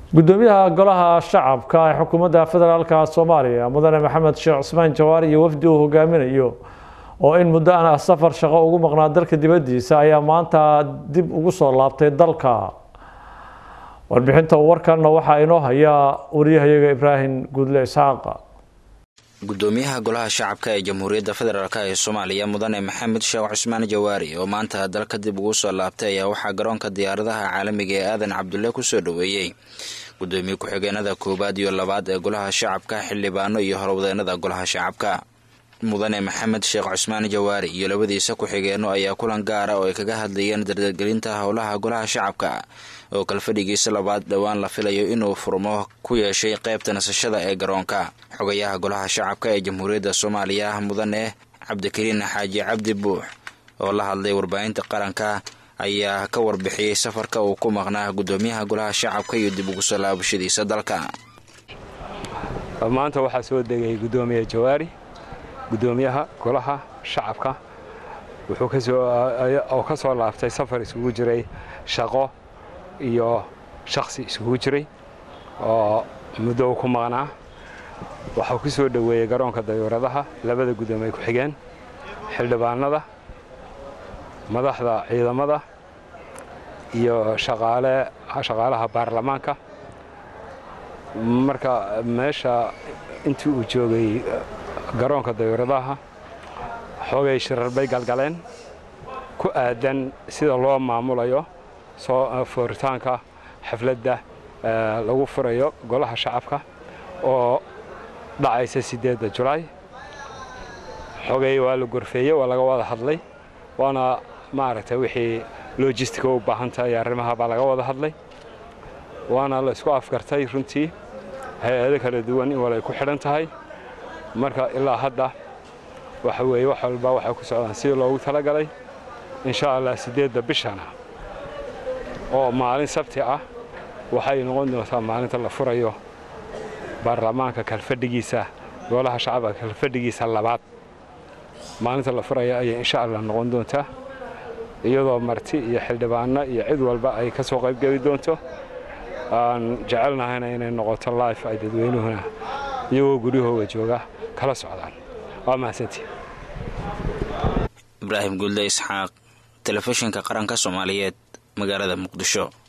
gudoomiyaha golaha shacabka ee xukuumadda federaalka soomaaliya mudane maxamed sheekh cusmaan jawaari iyo wafdi uu hogaaminayo oo in muddo aan safar shaqo ugu maqnaa dalka dibaddiisa ayaa maanta dib ugu soo laabtay dalka warbixinta warkanna waxaa inoo haya wariyahayaga ibraahim guudle isxaaq gudoomiyaha golaha shacabka ee jamhuuriyadda federaalk ee soomaaliya mudane maxamed sheekh cusmaan jawaari oo maanta dalka dib ugu soo laabtay ayaa waxaa garoonka diyaaradaha caalamiga ee aadan cabdulle kusoo dhoweeyey gudoomiye ku-xigeenada koowaad iyo labaad ee golaha shacabka xildhibaano iyo horwadeenada golaha shacabka mudane maxamed sheekh cusmaan jawaari iyo labadiisa ku-xigeenno ayaa kulan gaara oo ay kaga hadlayeen dardargelinta howlaha golaha shacabka oo kalfadhigiisa labaad dhowaan la filayo inuu furmo ku yeeshay qaybta nasashada ee garoonka xogayaha golaha shacabka ee jamhuuriyadda soomaaliya mudane cabdikariin xaaji cabdi buux oo la hadlay warbaahinta qaranka ayaa ka warbixiyey safarka uu ku maqnaa gudoomiyaha golaha shacabka iyo dib ugu soo laabashadiisa dalka maanta waxaa soo degay gudoomiye jawaari gudoomiyaha golaha shacabka wuxuu oo ka soo laabtay safar isugu jiray shaqo iyo shakhsi isugu jiray oo muddo ku maqnaa waxuu ku soo dhoweeyey garoonka dayuuradaha labada gudoomiye ku-xigeen xildhibaanada madaxda ciidamada iyo shaqaalaha baarlamaanka marka meesha intii uu joogay garoonka dayuuradaha xoogay shirar bay galgaleen ku aadan sida loo maamulayo soo fooritaanka xafladda lagu furayo golaha shacabka oo dhacaysa siddeedda julaay xogay waa la gorfeeyey waa laga wada hadlay waana maaragtay wixii lojistica u baahan tahay arrimaha baa laga wada hadlay waana la isku afgartay runtii hay-ado kala duwan in walay ku xidhan tahay marka ilaa hadda waxa weeye wax walba waxay ku socdaan sidii loogu talagalay insha allah siddeedda bishana oo maalin sabti ah waxay noqon doontaa maalinta la furayo baarlamaanka kalfadhigiisa golaha shacabka kalfadhigiisa labaad maalinta la furaya ayay insha allah noqon doontaa iyadoo marti iyo xildhibaano iyo cid walba ay ka soo qaybgeli doonto aan jecelnahayna inay noqoto life ay dadweynuhuna iyagoo guryahooga jooga kala socdaan waa mahadsantii ibraahim guulde isxaaq telefishinka qaranka soomaaliyeed magaalada muqdisho